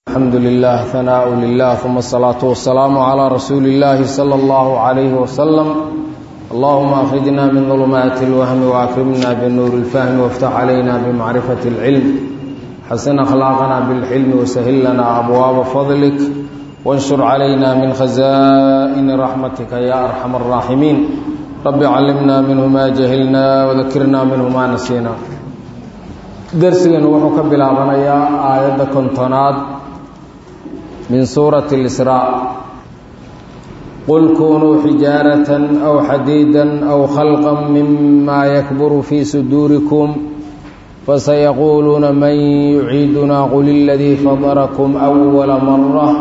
الحمد لله ثناء لله ثم الصلاة والسلام على رسول الله صلى الله عليه وسلم اللهم أخرجنا من ظلمات الوهم وأكرمنا بالنور الفهم وافتح علينا بمعرفة العلم حسن أخلاقنا بالحلم وسهل لنا أبواب فضلك وانشر علينا من خزائن رحمتك يا أرحم الراحمين رب علمنا منه ما جهلنا وذكرنا منه ما نسينا درسنا وحكى بلابنيا آية كنتناد من سورة الإسراء قل كونوا حجارة أو حديدا أو خلقا مما يكبر في صدوركم فسيقولون من يعيدنا قل الذي فضركم أول مرة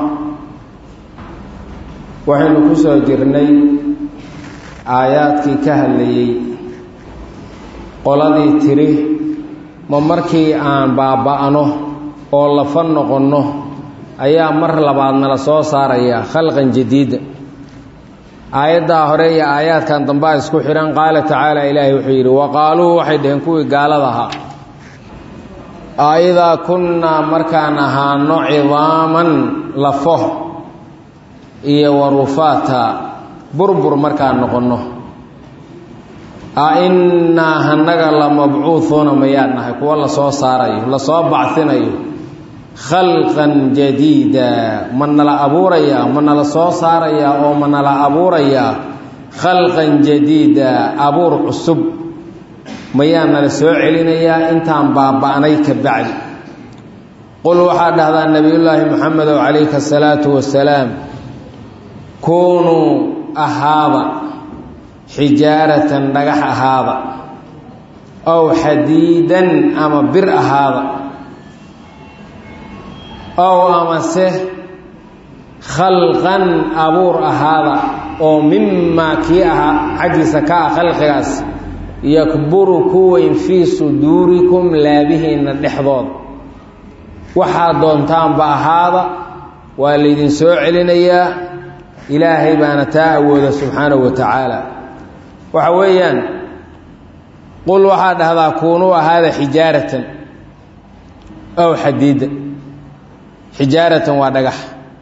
waxaynu ku soo jirnay aayaadkii ka hadlayey qoladii tiri ma markii aan baaba'no oo lafa noqonno ayaa mar labaadna la soo saarayaa khalqan jadiida aayaddaa hore iyo aayaadkan dambaa isku xidhan qaala tacaala ilaahay wuxuu yidhi wa qaaluu waxay dhaheen kuwii gaalada ahaa aidaa kunnaa markaan ahaano cidaaman lafo iyo warufaata burbur markaan noqonno a innaa hanaga la mabcuuhuuna mayaan nahay kuwa lasoo saarayo lasoo bacinayo khalqan jadiida ma nala abuurayaa ma nala soo saarayaa oo ma nala abuurayaa khalqan jadiida abuur cusub mayaa nala soo celinayaa intaan baaba'nay ka bacdi qul waxaa dhahdaa nebiyullaahi moxamedow calayhi asalaatu wasalaam kuunuu ahaada xijaaratan dhagax ahaada ow xadiidan ama bir ahaada ow amase khalqan abuur ahaada oo mimaa kii ahaa xaggiisa ka ah khalqigaas yakburu ku weyn fii suduurikum laabihiinna dhexdooda waxaad doontaanba ahaada waa laydin soo celinayaa ilaahay baana taa awooda subxaanahu wa tacaala waxa weeyaan qul waxaa dhahdaa kuunuu ahaada xijaaratan ow xadiida xijaaratan waa dhagax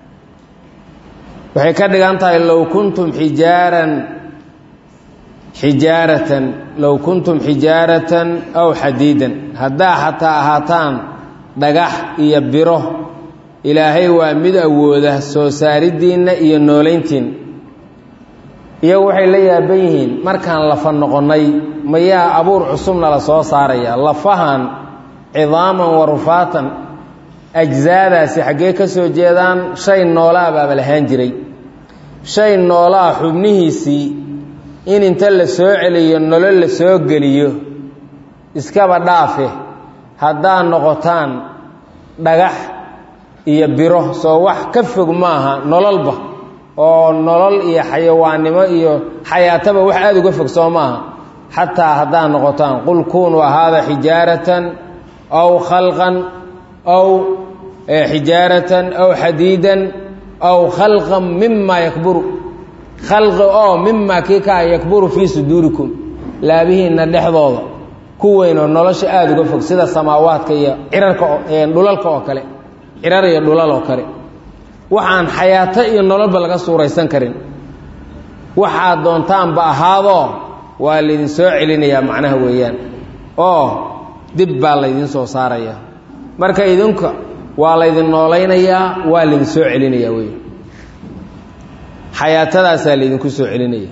waxay ka dhigan tahay low kuntum xijaaran xijaaratan low kuntum xijaaratan ow xadiidan haddaa xataa ahaataan dhagax iyo biro ilaahay waa mid awooda soo saaridiinna iyo noolayntiinna iyagu waxay la yaaban yihiin markaan lafa noqonnay mayaa abuur cusubna la soo saaraya lafahan cidaaman wa rufaatan ajsaadaasi xaggee ka soo jeedaan shay noolaa baaba lahaan jiray shay noolaa xubnihiisii in inta la soo celiyo nolol la soo geliyo iskaba dhaafe haddaad noqotaan dhagax iyo biro soo wax ka fog maaha nololba oo nolol iyo xayawaannimo iyo xayaataba wax aada uga fog soo maaha xataa haddaad noqotaan qul kuunuu ahaada xijaaratan aw khalqan aw xijaaratan aw xadiidan aw khalqan mimaa yakburu khalqi oo mimaa kii kaa yakburu fii suduurikum laabihiinna dhexdooda ku weynoo nolosha aada uga fog sida samaawaadka iyo cirarka dhulalka oo kale cirar iyo dhulal oo kale waxaan xayaato iyo nololba laga suuraysan karin waxaad doontaanba ahaadoo waa laydin soo celinayaa macnaha weeyaan oo dib baa laydin soo saaraya marka idinka waa laydin noolaynayaa waa laydin soo celinayaa wey xayaatadaasaa laydinku soo celinaya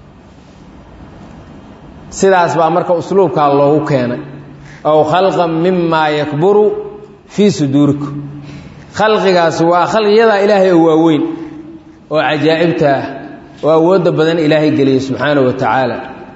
sidaas baa marka usluubkaa loogu keenay ow khalqan mimaa yakburu fii suduurikum khalqigaasi waa khalqiyadaa ilaahay oo waaweyn oo cajaa'ibta ah oo awoodda badan ilaahay geliyay subxaanahu wa tacaala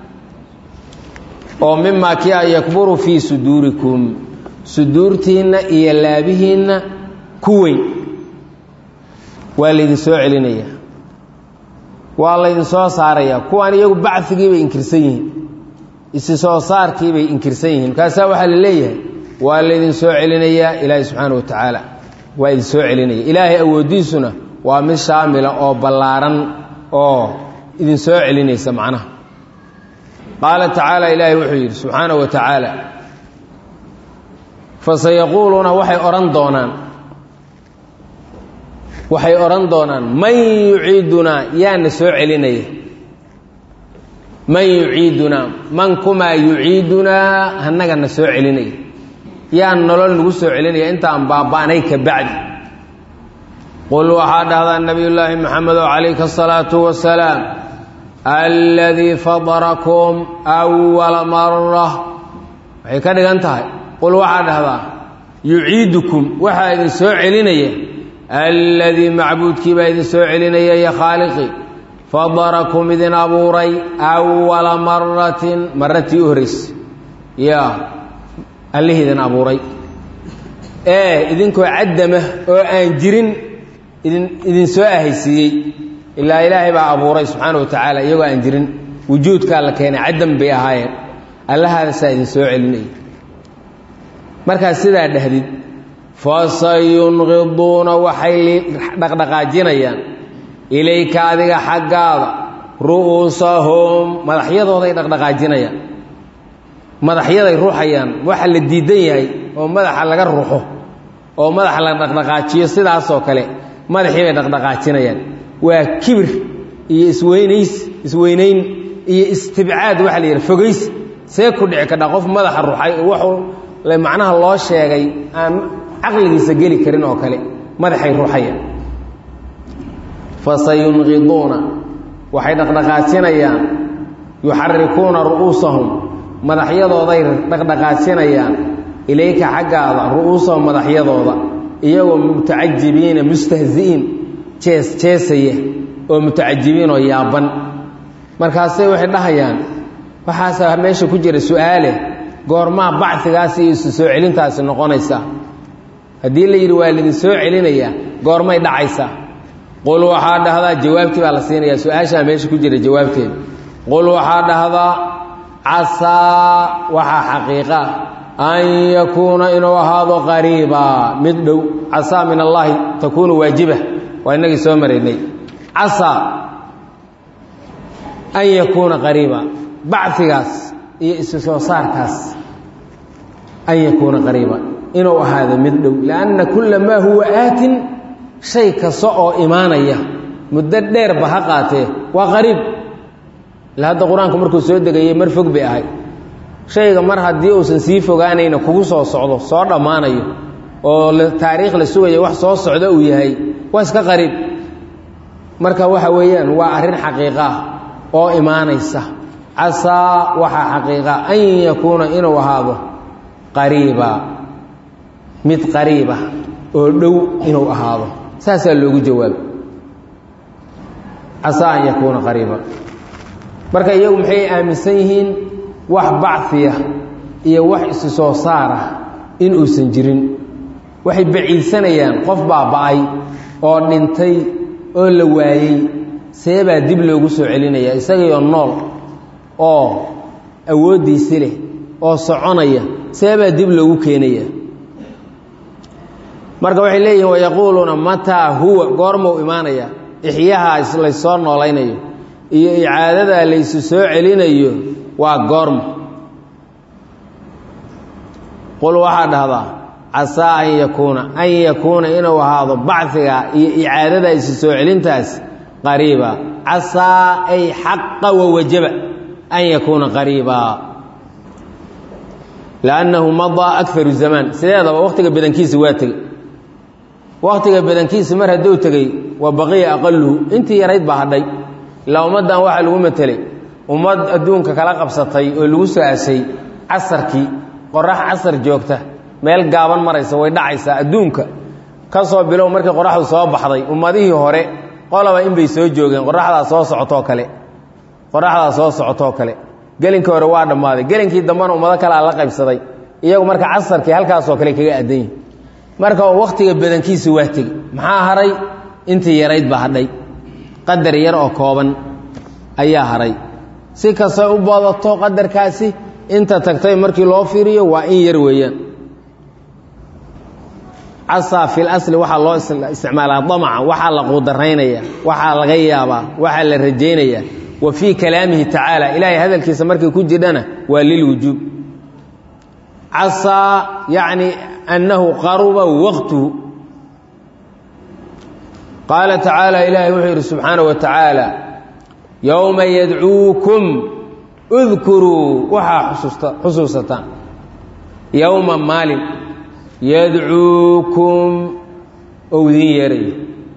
oo mimaa kii a yakburu fii suduurikum suduurtiinna iyo laabihiinna ku weyn waa laydin soo celinaya waa laydin soo saaraya kuwaan iyagu bacigii bay inkirsan yihiin isi soo saarkii bay inkirsan yihiin markaasaa waxaa la leeyahay waa laydin soo celinayaa ilaahay subxaana wa tacaala waa idin soo celinaya ilaahay awooddiisuna waa mid shaamila oo ballaaran oo idin soo celinaysa macnaha qaala tacaala ilaahay wuxuu yidhi subxaana wa tacaala fasayaquuluuna waxay odhan doonaan waxay odhan doonaan man yuciidunaa yaana soo celinaya man yuciidunaa man kumaa yuciidunaa hanagana soo celinaya yaa nolol nagu soo celinaya intaan baaba'nay ka bacdi qul waxaa dhahdaa nabiyullaahi maxamedo calayka asalaatu wasalaam alladii fadarakum awala mara waxay ka dhigan tahay qul waxaa dhahdaa yuciidukum waxaa idin soo celinaya alladii macbuudkii baa idin soo celinaya ya khaaliqi fadarakum idin abuuray awala maratin maratii u horraysay yaa allihii idin abuuray ee idinkoo caddama oo aan jirin idin idin soo ahaysiiyey ilaa ilaahay baa abuuray subxaana wa tacaala iyagoo aan jirin wujuudkaa la keenay caddam bay ahaayeen allahaasaa idin soo celinaya markaad sidaa dhahdid fasayunqiduuna waxay dhaqdhaqaajinayaan ilayka adiga xaggaada ru'uusahum madaxyadooday dhaqdhaqaajinayaan madaxyaday ruuxayaan waxa la diidan yahay oo madaxa laga ruuxo oo madaxa la dhaqdhaqaajiyo sidaasoo kale madaxii bay dhaqdhaqaajinayaan waa kibir iyo isweynays isweynayn iyo istibcaad waxa la yidhaha fogays see ku dhici kadha qof madaxa ruuxay wuxuu macnaha loo sheegay aan caqligiisa geli karin oo kale madaxay ruuxayaan fasayunqiduuna waxay dhaqdhaqaajinayaan yuxarikuuna ru'uusahum madaxyadooday dhaqdhaqaajinayaan ilayka xaggaada ru'uusahum madaxyadooda iyagoo mutacajibiina mustahzi'iin jees jeesaya oo mutacajibiin oo yaaban markaasay waxay dhahayaan waxaasaa meesha ku jira su-aale goormaa bacsigaasi iyo isu soo celintaasi noqonaysaa haddii la yidhi waa laidin soo celinayaa goormay dhacaysaa qul waxaa dhahdaa jawaabtii baa la siinayaa su-aashaa meesha ku jira jawaabteeda qul waxaa dhahdaa casaa waxaa xaqiiqa an yakuuna inuu ahaado qariiba mid dhow casaa min allaahi takuunu waajiba waa inagii soo maraynay casaa an yakuuna qariiba bacfigaas iyo isu soo saarkaas an yakuuna qariiba inuu ahaado mid dhow lianna kulla maa huwa aatin shay kasta oo imaanaya muddo dheerba ha qaatee waa qariib ila hadda qur-aanku markuu soo degayey mar fog bay ahay shayga mar haddii uusan sii fogaanayna kugu soo socdo soo dhammaanayo oo taariikh la sugayo wax soo socdo uu yahay waa iska qariib marka waxa weeyaan waa arrin xaqiiqa ah oo imaanaysa casaa waxaa xaqiiqa an yakuuna inuu ahaado qariiba mid qariiba oo dhow inuu ahaado saasaa loogu jawaabo casaa an yakuuna qariiba marka iyagu maxay aaminsan yihiin wax bacfiya iyo wax isu soo saara in uusan jirin waxay baciidsanayaan qof baaba'ay oo dhintay oo la waayey seebaa dib loogu soo celinaya isagaiyo nool oo awooddiisi leh oo soconaya seebaa dib loogu keenaya marka waxay leeyihin wayaquuluuna mataa huwa goormau imaanaya ixyaha laysoo noolaynayo iyo icaadadaa laysu soo celinayo waa goormo qul waxaa dhahdaa casaa an yakuuna an yakuuna inuu ahaado bacfiga iyo icaadada isu soo celintaas qariiba casaa ay xaqa wawajaba an yakuuna qariiba liannahu madaa akaru zamaan sideedaba wakhtiga badankiisa waa tegey wakhtiga badankiisa mar hadduu tegey wa baqiya aqaluhu intii yarayd baa hadhay ilaa ummaddan waxaa lagu matelay ummad adduunka kala qabsatay oo lagu soo asay casarkii qorax casar joogta meel gaaban maraysa way dhacaysaa adduunka ka soo bilow markii qoraxdu soo baxday ummadihii hore qolaba inbay soo joogeen qoraxdaa soo socotoo kale qoraxdaa soo socotoo kale gelinkii hore waa dhammaaday gelinkii dambena ummado kalea la qaybsaday iyagu marka casarkii halkaasoo kale kaga aadan yihin marka wakhtiga badankiisa waa tegi maxaa haray intii yarayd baa hadhay qadar yar oo kooban ayaa haray si kastay u badato qadarkaasi inta tagtay markii loo fiiriyo waa in yar weeyaan casaa fil asli waxaa loo isticmaalaa damaca waxaa la quudaraynaya waxaa laga yaabaa waxaa la rajaynayaa wa fii kalaamihi tacaala ilaahay hadalkiisa markii ku jidhana waa lilwujuub casaa yacni annahu qaruba waqtuhu qaala tacaala ilaahay wuxuu yidhi subxaanaه wa tacaala yowma yadcuukum udkuruu waxaa xusuusataan yowma maalin yadcuukum ou idiin yeerayo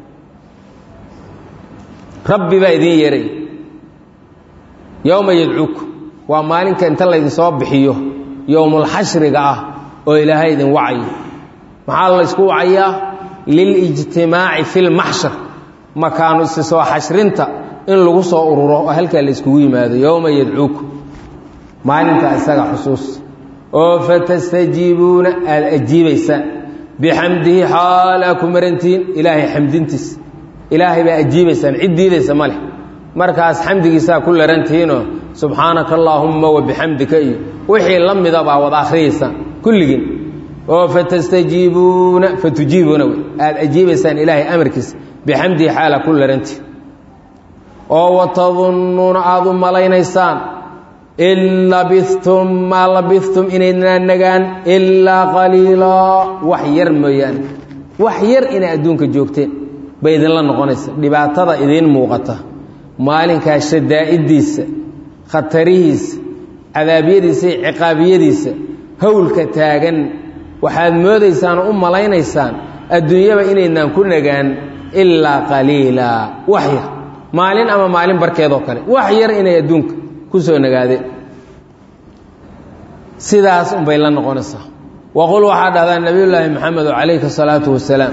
rabbi baa idiin yeeraya yowma yadcuukum waa maalinka inta laydinsoo bixiyo yowmulxashriga ah oo ilaahay idin wacayo maxaa laysku wacayaa lilijtimaaci fi lmaxshar makaanu isi soo xashrinta in lagu soo ururo oo halkaa la yskugu yimaado yowma yadcuukum maalinta isaga xusuus oo fatastajiibuuna aada ajiibaysaan bixamdihi xaalaa ku marantihiin ilaahay xamdintiis ilaahay baa ajiibaysaan cid diidaysa ma leh markaas xamdigiisaa ku larantihiinoo subxaanaka allaahumma wabixamdika iyo wixii la mida baa wada akhriyaysaan kulligiin oo fatastajiibuuna fatujiibuuna wey aada ajiibaysaan ilaahay amarkiisa bixamdihi xaalaa ku larantihin oo watadunnuuna aada u malaynaysaan in labistum maa labistum inaydnaa nagaan ilaa qaliilaa wax yar mooyaane wax yar inay adduunka joogteen bay idinla noqonaysa dhibaatada idiin muuqata maalinkaa shadaa'iddiisa khatarihiisa cadaabyadiisa iyo ciqaabiyadiisa howlka taagan waxaad moodaysaan oo u malaynaysaan adduunyaba inaydnaan ku nagaan ilaa qaliilaa wax yar maalin ama maalin barkeedoo kale wax yar inay adduunka ku soo nagaadeen sidaas unbay la noqonaysaa waqul waxaa dhahdaa nebiyullaahi maxamedo calayhi asalaatu wasalaam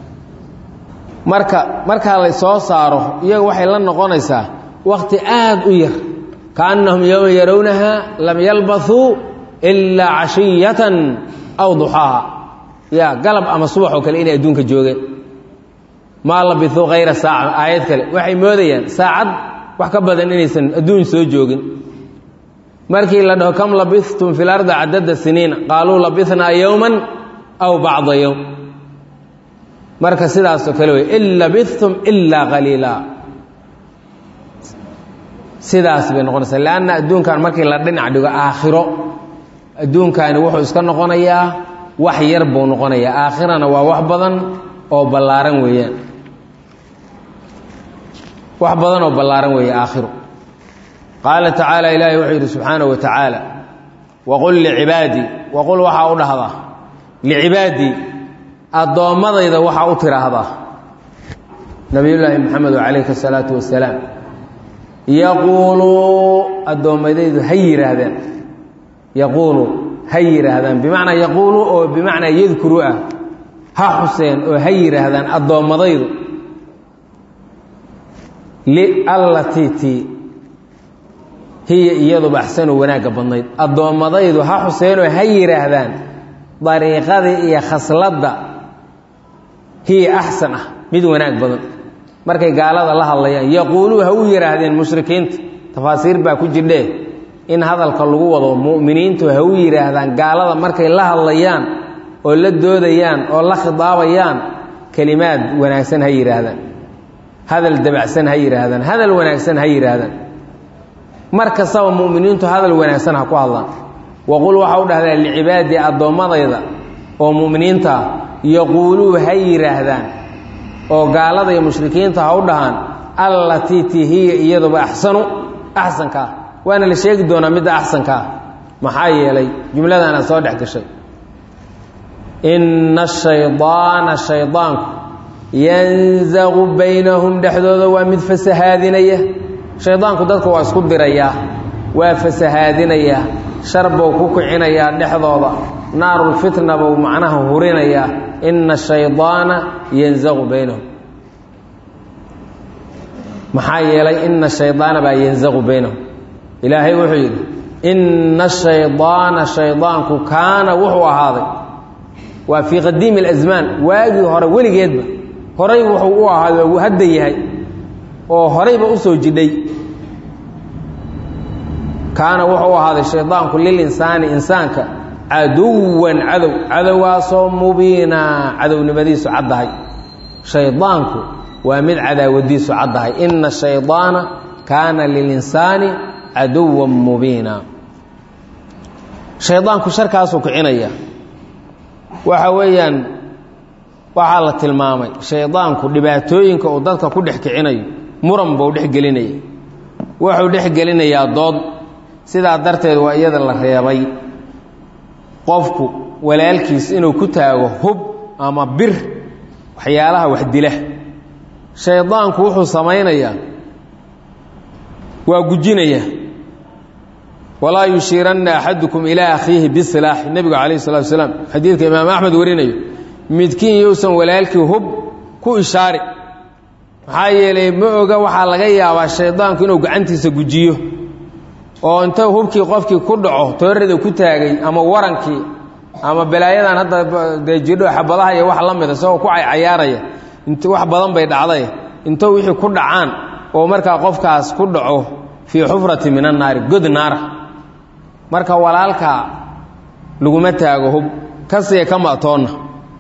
marka markaa lay soo saaro iyaga waxay la noqonaysaa wakhti aad u yar kaannahum yowma yarawnaha lam yalbathuu ilaa cashiyatan aw duxaaha ya galab ama subax oo kale inay adduunka joogeen maa labithuu hayra saaca aayad kale waxay moodayaan saacad wax ka badan inaysan adduun soo joogin markii la dhaho kam labithtum fi lardi cadada siniina qaaluu labithnaa yowman aw bacda yowm marka sidaasoo kale wey in labithtum ilaa qaliila sidaas bay noqonaysaa leanna adduunkan markii la dhinac dhigo aakhiro adduunkani wuxuu iska noqonayaa wax yar buu noqonayaa aakhirana waa wax badan oo ballaaran weeyaan wax badan oo ballaaran weeye aakhiru qaala tacaala ilaahay wuxuu yidhi subxaanahu wa tacaala waqul licibaadii waqul waxaa u dhahdaa licibaadii addoommadayda waxaa u tidhaahdaa nabiyullaahi maxamedo calayhi asalaatu wasalaam yaquuluu addoommadaydu ha yidhaahdaan yaquuluu ha yidhaahdaan bimacnaa yaquuluu oo bimacnaa yadkuru ah ha xuseen oo ha yidhaahdaan addoommadaydu liallatiitii hiya iyaduba axsanu wanaagga badnayd addoommadaydu ha xuseenoo ha yidhaahdaan dariiqadii iyo khasladda hiya axsan ah mid wanaag badan markay gaalada la hadlayaan yaquuluu ha u yidhaahdeen mushrikiinta tafaasiir baa ku jirdhee in hadalka lagu wado mu'miniintu ha u yidhaahdaan gaalada markay la hadlayaan oo la doodayaan oo la khidaabayaan kelimaad wanaagsan ha yidhaahdaan hadal dabacsan ha yidhaahdaan hadal wanaagsan ha yidhaahdaan mar kastaba mu'miniintu hadal wanaagsan ha ku hadlaan waqul waxa u dhahdaa licibaadii addoommadayda oo mu'miniinta ah yaquuluu ha yidhaahdaan oo gaalada iyo mushrikiinta ha u dhahaan allatii ti hiya iyaduba axsanu axsanka ah waana la sheegi doonaa midda axsanka ah maxaa yeelay jumladana soo dhex gashay inna ashaydaana shaydaanku yanzaqu baynahum dhexdooda waa mid fasahaadinaya shaydaanku dadka waa isku dirayaa waa fasahaadinayaa shar buu ku kicinayaa dhexdooda naarulfitna buu macnaha hurinayaa inna ashaydaana yanzaqu baynahum maxaa yeelay inna shaydaana baa yanzaqu baynahum ilaahay wuxuu yidhi inna ashaydaana shaydaanku kaana wuxuu ahaaday waa fii qadiimi alasmaan waagii hore weligeedba horay wuxuu u ahaaday uu hadda yahay oo horayba u soo jidhay kaana wuxuu ahaaday shaydaanku lilinsaani insaanka caduwan cadow cadowgaasoo mubiina cadownimadiisu caddahay shaydaanku waa mid cadaawadiisu caddahay inna shaydaana kaana lilinsaani caduwan mubiina shaydaanku sharkaasuu kicinaya waxa weeyaan waxaa la tilmaamay shaydaanku dhibaatooyinka uu dadka ku dhex kicinayo muran buu dhex gelinaya wuxuu dhex gelinayaa dood sidaa darteed waa iyada la reebay qofku walaalkiis inuu ku taago hub ama bir waxyaalaha wax dila shaydaanku wuxuu samaynayaa waa gujinaya walaa yushiiranna axadukum ilaa akhiihi bisilaax nebigu calayh salatu wasalaam xadiidka imaam axmed warinayo midkiin yousan walaalkii hub ku ishaari maxaa yeelay ma oga waxaa laga yaabaa shaydaanku inuu gacantiisa gujiyo oo inta hubkii qofkii ku dhaco toorada ku taagay ama warankii ama balaayadan hadda dee jidho xabadaha iyo wax la mida isagoo ku caycayaaraya int wax badan bay dhacday intou wixii ku dhacaan oo markaa qofkaas ku dhaco fii xufrati min annaari god naara marka walaalkaa laguma taago hub kasiya ka ma'toonna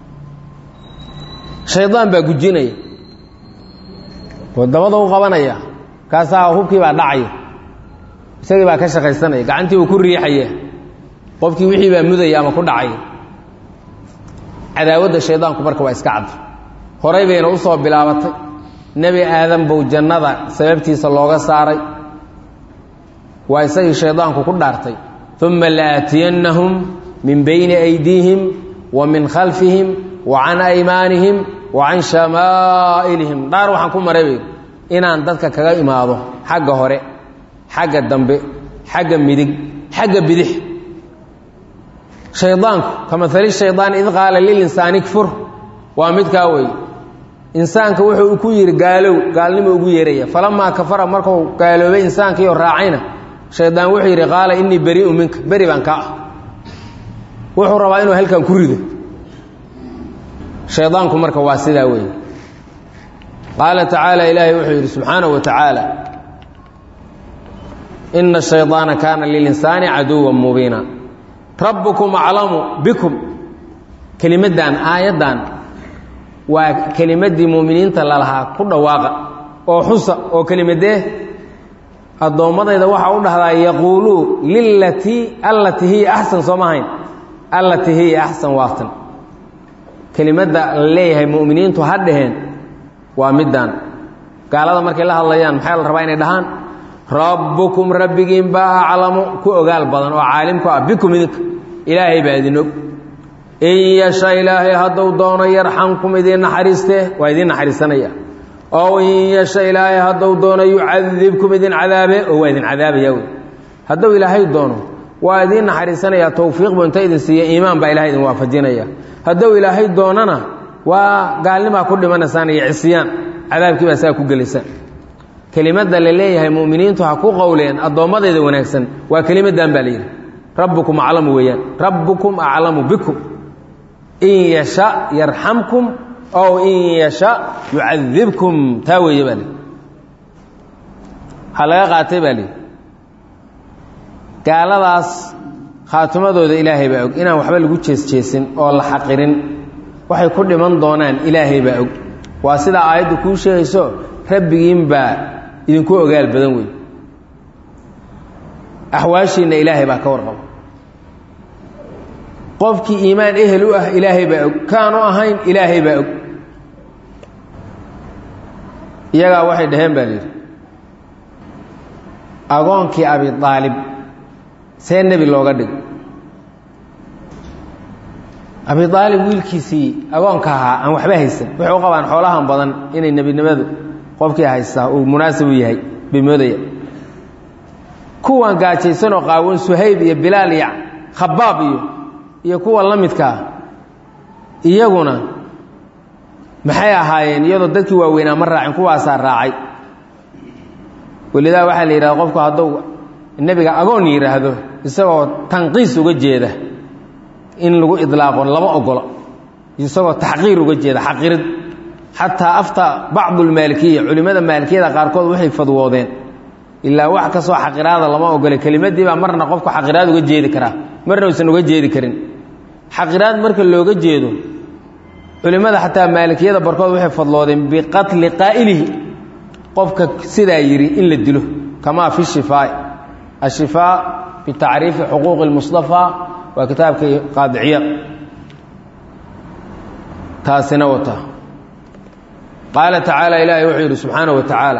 shaydaan baa gujinaya oo dabada u qabanaya kaasaa hubkii baa dhacaya isagii baa ka shaqaysanaya gacantii uu ku riixaya qofkii wixii baa mudaya ama ku dhacaya cadaawadda shaydaanku marka waa iska cadda horay bayna u soo bilaabatay nebi aadan buu jannada sababtiisa looga saaray waa isagii shaydaanku ku dhaartay uma laaatiyannahum min bayni aydiihim wa min khalfihim wa can aymaanihim wa can shamaa'ilihim dhaar waxaan ku maray bay inaan dadka kaga imaado xagga hore xagga dambe xagga midig xagga bidix shaydaanku ka maali shaydaan id qaala lilinsaani kfur waa midkaa wey insaanka wuxuu ku yidhi gaalow gaalnimo ugu yeeraya falamaa kafara markuu gaaloobay insaankiioo raacayna shaydaan wuxuu yidhi qaala innii berii'u minka beri baan kaa ah wuxuu rabaa inuu halkan ku rido shaydaanku marka waa sidaa weeye qaala tacaala ilaahay wuxuu yidhi subxaanahu wa tacaala ina shaydaana kaana lilinsaani caduwan mubiina rabbukum aclamu bikum kelimaddan aayaddan waa kelimaddii muuminiinta lalahaa ku dhawaaqa oo xusa oo kelimadee addoommadayda waxaa u dhahdaa yaquuluu lilatii allatii hiya axsan sooma hayn allatii hiya axsan waatan kelimadda la leeyahay mu'miniintu ha dhaheen waa middaan gaalada markay la hadlayaan maxaa la rabaa inay dhahaan rabbukum rabbigiin baa aclamu ku ogaal badan oo caalim ku ah bikum idinka ilaahay baa idin og in yasha ilaahay hadduu doono yarxamkum idiin naxariistee waa idiin naxariisanaya ow in yasha ilaahay hadduu doono yucadibkum idin cadaabe oo waa idin cadaabaya wey hadduu ilaahay doono waa idiin naxariisanaya towfiiq buu inta idin siiya iimaan baa ilahay idin waafajinaya hadduu ilaahay doonana waa gaalnimaa ku dhimanaysaan iyo cisyaan cadaabkii baa saa ku gelaysaan kelimadda la leeyahay mu'miniintu ha ku qowleen addoommadayda wanaagsan waa kelimaddan baa layidhi rabbukum aclamu weeyaan rabbukum aclamu bikum in yasha yarxamkum ow in yasha yucadibkum taa weeye baa lihi waxaa laga qaatay baa lihi gaaladaas khaatimadooda ilaahay baa og inaan waxba lagu jeesjeesin oo la xaqirin waxay ku dhiman doonaan ilaahay baa og waa sidaa aayaddu kuu sheegayso rabbigiin baa idinku ogaal badan wey axwaashiinna ilaahay baa ka warqaba qofkii iimaan ehel u ah ilaahay baa og kaanu ahayn ilaahay baa og iyagaa waxay dhaheen baa layidhi agoonkii abi aalib see nebi looga dhigo abi aalib wiilkiisii agoonka ahaa aan waxba haysan waxay u qabaan xoolahan badan inay nebinimadu qofkii haystaa uu munaasib u yahay bay moodaya kuwan gaajaysanoo qaawan suhayb iyo bilaal iyo khabaab iyo iyo kuwa la midkaa iyaguna maxay ahaayeen iyadoo dadkii waaweynaa ma raacin kuwaasaa raacay welidaa waxaa la yidhahda qofku hadduu nebiga agoon yidhaahdo isagoo tanqiis uga jeeda in lagu idlaaqo lama ogola isagoo taxqiir uga jeeda xaqirid xataa afta bacdu lmaalikiya culimmada maalikiyada qaarkood waxay fadwoodeen ilaa wax kastoo xaqiraada lama ogole kelimadii baa marna qofku xaqiraad uga jeedi karaa marna uusan uga jeedi karin xaqiraad marka looga jeedo culimmada xataa maalikiyada barkood waxay fadloodeen biqatli qaa'ilihi qofka sidaa yidhi in la dilo kamaa fi shifaa ashifaa bitacriifi xuquuqi اlmustafaa waa kitaabkii qaadiciya taasina wata qaala tacaala ilaahay wuxuu yidhi subxaana wa tacaala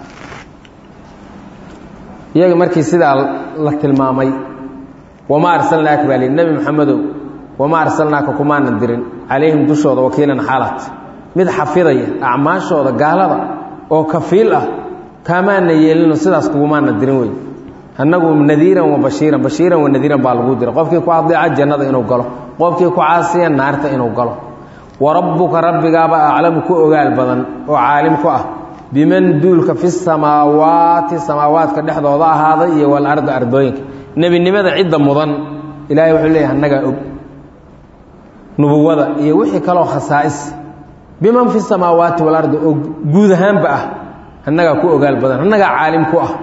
iyaga markii sidaa la tilmaamay wamaa arsalnaaka baa lihi nebi maxamedow wamaa arsalnaaka kumaanan dirin calayhim dushooda wakiilan xaalat mid xafidaya acmaashooda gaalada oo kafiil ah kaamaana yeelino sidaas kugumaana dirin wey annagu nadiiran wa bashiiran bashiiran wa nadiiran baa lagu dira qofkii ku adeeca jannada inuu galo qofkii ku caasiya naarta inuu galo wa rabbuka rabbigaaba aclamu ku ogaal badan oo caalim ku ah biman duulka fi samaawaati samaawaadka dhexdooda ahaaday iyo walardi ardooyinka nebinimada cidda mudan ilaahay wuxuu leeyahy annagaa og nubuwada iyo wixii kaloo khasaa'is biman fi samaawaati walardi oo guud ahaanba ah annagaa ku ogaal badan annagaa caalim ku ah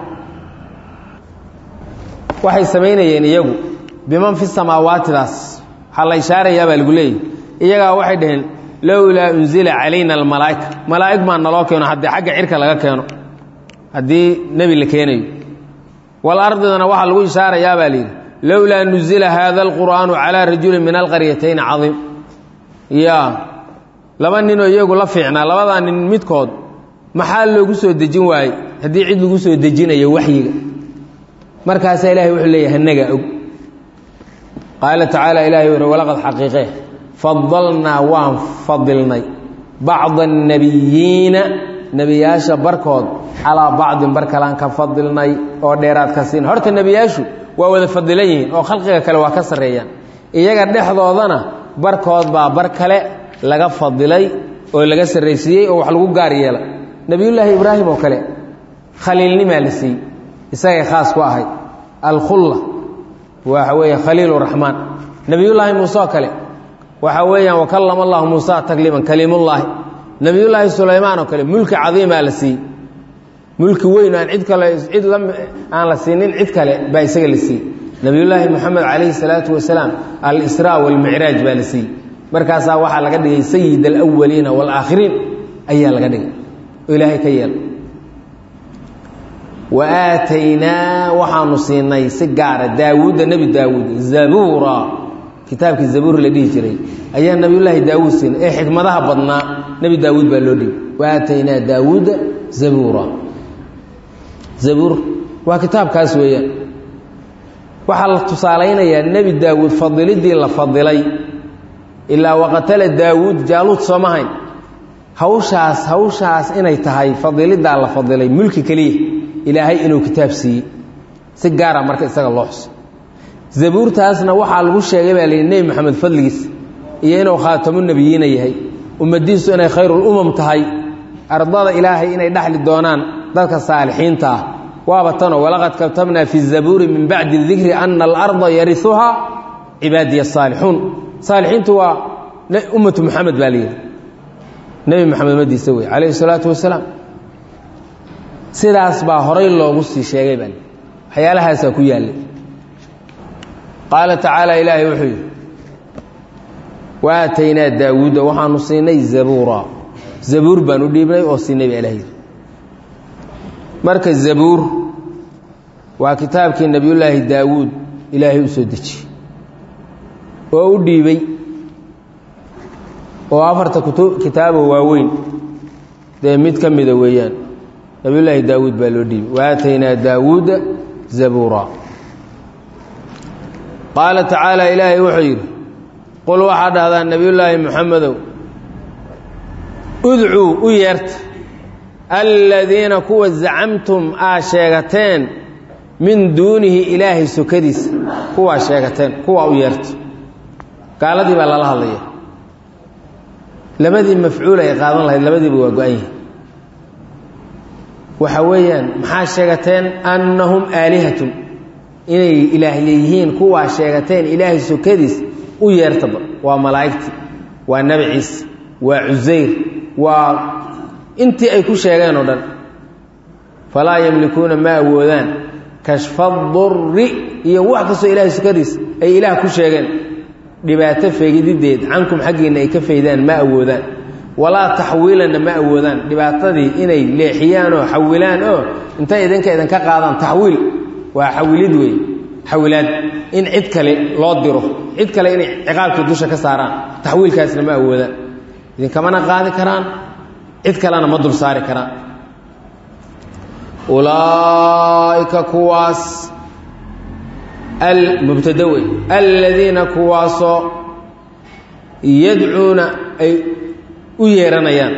waxay samaynayeen iyagu biman fi samaawaatidaas waxaa la ishaarayaa baa lagu leeyahy iyagaa waxay dhaheen lowlaa unzila calayna almalaa'ika malaa'ig maa naloo keeno haddii xagga cirka laga keeno haddii nebi la keenayo walardidana waxaa lagu ishaarayaa baa layidhi lowlaa nuzila haada alqur'aanu calaa rajulin min alqaryatayn cadiim ya laba ninoo iyagu la fiicnaa labadaa nin midkood maxaa loogu soo dejin waayey haddii cid lagu soo dejinayo waxyiga markaasaa ilahay wuxuu leeyahay annagaa og qaala tacaala ilahay wuxu walaqad xaqiiqee fadalnaa waan fadilnay bacda annabiyiina nebiyaasha barkood calaa bacdin bar kalaan ka fadilnay oo dheeraad ka siin horta nebiyaashu waa wada fadilan yihiin oo khalqiga kale waa ka sarreeyaan iyaga dhexdoodana barkood baa bar kale laga fadilay oo laga sarraysiiyey oo wax lagu gaar yeela nebiyullaahi ibraahim oo kale khaliilnimaa la siiyey isagay khaas ku ahay alkhulla waxa weeye khaliil raxmaan nebiyullaahi muuse oo kale waxa weeyaan wakallama allahu muusa takliiman kaliimullaahi nebiyullaahi sulaymaan oo kale mulki cadiimaa la siiyey mulki weyn aan cid kale cid la aan la siinin cid kale baa isaga la siiyey nebiyullaahi moxamed calayhi salaatu wasalaam al-israa walmicraaj baa la siiyey markaasaa waxaa laga dhigay sayid alawaliina waalaakhiriin ayaa laga dhigay oo ilaahay ka yeela wa aataynaa waxaanu siinay si gaara daawuudda nebi daawuud zabuura kitaabkii zabuur la dhihi jiray ayaa nebiyullaahi daawuud siinay ee xikmadaha badnaa nebi daawuud baa loo dhigay wa aataynaa daawuuda zabuura zabuur waa kitaabkaas weeyaan waxaa la tusaalaynayaa nebi daawuud fadilidii la fadilay ilaa waqatala daawuud jaaluud sooma hayn hawshaas hawshaas inay tahay fadiliddaa la fadilay mulki keliya ilaahay inuu kitaab siiyey si gaara marka isaga loo xuso zabuurtaasna waxaa lagu sheegay baa layidhi nebi maxamed fadligiis iyo inuu khaatamu nebiyiina yahay ummadiisu inay khayrulumam tahay ardada ilaahay inay dhexli doonaan dadka saalixiinta ah waaba tanoo walaqad katabnaa fi zabuuri min bacdi dikri ana alarda yariuhaa cibaadiya asaalixuun saalixiintu waa ummatu muxamed baa layidhi nebi maxamed madiisa wey calayhi salaatu wasalaam sidaas baa horay loogu sii sheegay baa waxyaalahaasaa ku yaallay qaala tacaala ilaahay wuxuu yidhi wa aataynaa daawuuda waxaanu siinay zabuura zabuur baan u dhiibnay oo siinay baa ilaah yidhi marka zabuur waa kitaabkii nebiyullaahi daawuud ilaahay u soo dejiyey oo u dhiibay oo afarta kutu kitaabo waaweyn dee mid ka mida weeyaan nabiyullaahi daawuud baa loo dhiibay wa aataynaa daawuuda zabuura qaala tacaala ilaahay wuxuu yidhi qul waxaa dhahdaa nebiyullaahi moxamedow udcuu u yeerta aladiina kuwa zacamtum aa sheegateen min duunihi ilaahay sokadiisa kuwaa sheegateen kuwaa u yeerta gaaladii baa lala hadlaya labadii mafcuul ay qaadan lahayd labadiiba waa go-an yihin waxa weeyaan maxaa sheegateen annahum aalihatun inay ilaahye yihiin kuwaa sheegateen ilaahay sokadiis u yeertaba waa malaa'igtii waa nebi ciise waa cusayr waa intii ay ku sheegeen oo dhan falaa yamlikuuna ma awoodaan kashfa durri iyo wax kastoo ilaahay sokadiis ay ilaah ku sheegeen dhibaato feegidideed cankum xaggiinna ay ka faydaan ma awoodaan walaa taxwiilanna ma awoodaan dhibaatadii inay leexiyaan oo xawilaan oo intay idinka idinka qaadaan taxwiil waa xawilid wey xawilaad in cid kale loo diro cid kale inay ciqaabkii dusha ka saaraan taxwiilkaasna ma awoodaan idinkamana qaadi karaan cid kalena ma dul saari karaan ulaa'ika kuwaas mubtada wey aladiina kuwaasoo yadcuuna ay u yeeranayaan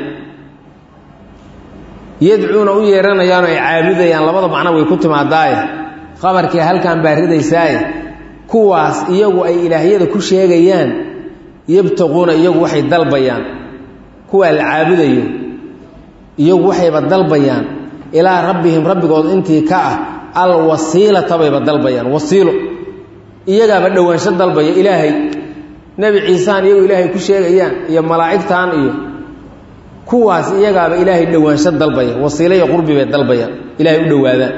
yadcuuna u yeeranayaanoo ay caabudayaan labada macno way ku timaadaaye qabarkii halkan baa ridaysaaye kuwaas iyagu ay ilaahyada ku sheegayaan yabtaquuna iyagu waxay dalbayaan kuwaa la caabudayo iyagu waxayba dalbayaan ilaa rabbihim rabbigood intii ka ah alwasiilata bayba dalbayaan wasiilo iyagaaba dhowaansho dalbaya ilaahay nebi ciisaan iyagu ilaahay ku sheegayaan iyo malaa'igtan iyo kuwaas iyagaaba ilaahay dhowaansho dalbaya wasiilo iyo qurbi bay dalbayaan ilaahay u dhowaadaan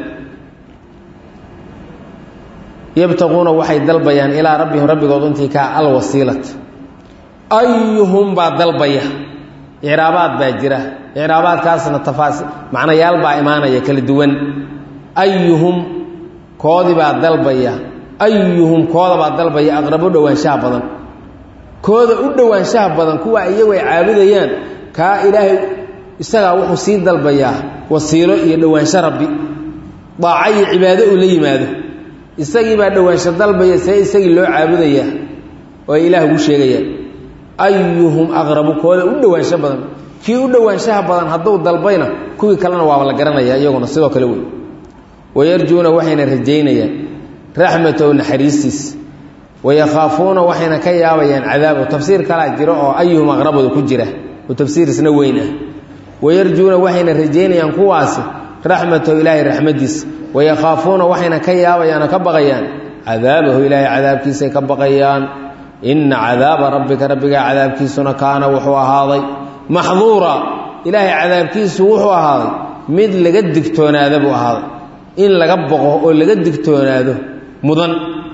yabtaquuna waxay dalbayaan ilaa rabbihim rabbigood intii kaa alwasiilat ayuhum baa dalbaya icraabaad baa jira icraabaadkaasna tafaasi macnayaal baa imaanaya kala duwan ayuhum koodii baa dalbaya ayuhum kooda baa dalbaya aqrabo dhowaanshaha badan kooda u dhowaanshaha badan kuwa iyagu ay caabudayaan kaa ilaahay isagaa wuxuu sii dalbayaa wasiilo iyo dhowaansho rabbi daaco iyo cibaado uu la yimaado isagii baa dhowaansho dalbaya see isagii loo caabudayaa oo ay ilaah ugu sheegayaan ayuhum aqrabu kooda u dhowaansho badan kii u dhowaanshaha badan hadduu dalbayna kuwii kalena waaba la garanaya iyaguna sidoo kale wey wayarjuuna waxayna rajaynayaan raxmatahu naxariistiis wayakhaafuuna waxayna ka yaabayaan cadaabahu tafsiir kalaa jiro oo ayuhum aqrabooda ku jira oo tafsiir isna weyn ah wayarjuuna waxayna rajaynayaan kuwaasi raxmatahu ilaahay raxmadiisa wayakhaafuuna waxayna ka yaabayaan oo ka baqayaan cadaabahu ilaahay cadaabkiisay ka baqayaan inna cadaaba rabbika rabbigaa cadaabkiisuna kaana wuxuu ahaaday maxduura ilaahay cadaabkiisu wuxuu ahaaday mid laga digtoonaada buu ahaaday in laga boqo oo laga digtoonaado mudan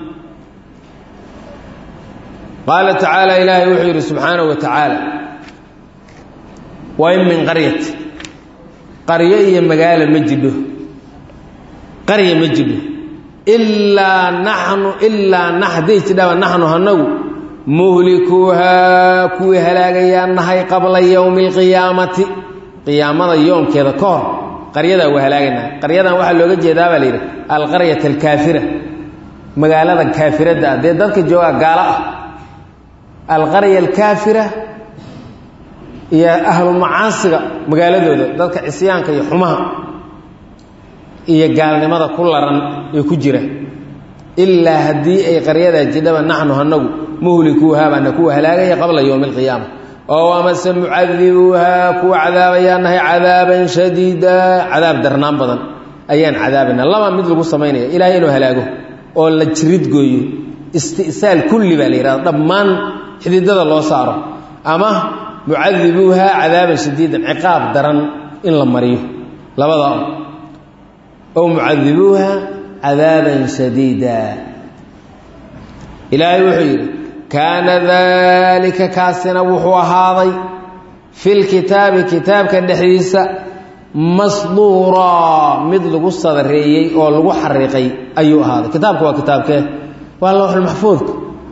qaala tacaala ilaahay wuxuu yidhi subxaanahu wa tacaala wa in min qaryati qaryo iyo magaalo ma jidho qarya ma jidho ilaa naxnu ilaa na hadday jidhaba naxnu hanagu muhlikuuhaa kuwii halaagayaa nahay qabla yowmi alqiyaamati qiyaamada yoomkeeda ka hor qaryadaa waa halaagaynaha qaryadan waxaa looga jeedaa baa la yidhi alqaryata alkaafira magaalada kaafiradda ah dee dadka joogaa gaalo ah alqarya alkaafira iyo ahlumacaasiga magaaladooda dadka cisyaanka iyo xumaha iyo gaalnimada ku laran ee ku jira ilaa haddii ay qaryadaa jidhaba naxnu hanagu muhlikuuhaa baana kuwa halaagaya qabla yowmi alqiyaama oo amase mucadibuuhaa kuwa cadaabayaan nahay cadaaban shadiida cadaab darnaan badan ayaan cadaabayna laba mid lagu samaynaya ilaahay inuu halaago oo la jirid gooyo isti'saal kulli baa la yidhahda dhammaan xididada loo saaro ama mucadibuuhaa cadaaban shadiidan ciqaab daran in la mariyo labada ow mucadibuuha cadaaban shadiida ilaahay wuxuu yidhi kaana daalika kaasina wuxuu ahaaday fi lkitaabi kitaabka dhexdiisa masduuraa mid lagu sadareeyey oo lagu xariiqay ayuu ahaaday kitaabka waa kitaabkee waa lowxulmaxfuudka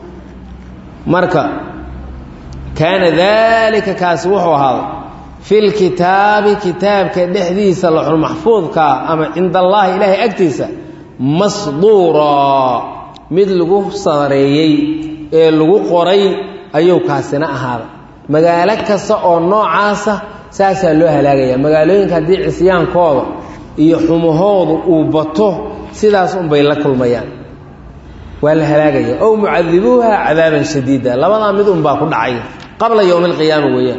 marka kaana daalika kaasi wuxuu ahaaday fi lkitaabi kitaabka dhexdiisa lowxulmaxfuudkaa ama cinda allaahi ilaahay agtiisa masduuraa mid lagu sadareeyey ee lagu qoray ayuu kaasina ahaaday magaalo kasta oo noocaasa saasaa loo halaagaya magaalooyinka haddii cisyaankooda iyo xumahoodu uu bato sidaas unbay la kulmayaan waa la halaagaya ow mucadibuuha cadaaban shadiida labadaa mid unbaa ku dhacay qabla yowmi alqiyaama weeyaan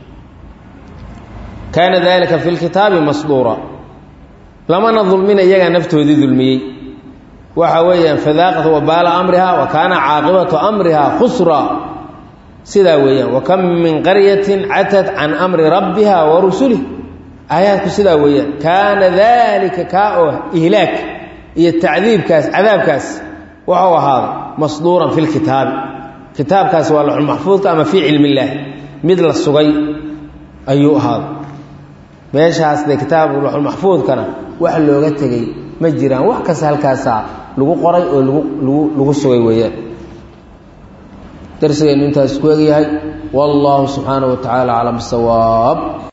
kaana dalika fi lkitaabi masduura lamana dulmina iyagaa naftoodii dulmiyey waxa weeyaan fadaaqat wabaala amriha wa kaana caaqibatu amriha khusra sidaa weeyaan wa kam min qaryatin catat can amri rabbiha wa rusulih aayaadku sidaa weeyaan kaana daalika kaa oo ihlaag iyo tacdiibkaas cadaabkaas waxuu ahaaday masduuran fi lkitaabi kitaabkaas waa laxulmaxfuudka ama fii cilmi illaahi mid la sugay ayuu ahaaday meeshaas dee kitaab laxulmaxfuudkana wax looga tegey ma jiraan wax kasta halkaasaa lagu qoray oo lagu lagu lagu sugay weeyaan darsigeennu intaas ku egyahay wallaahu subxaanaه wa tacaala aclam bisawaab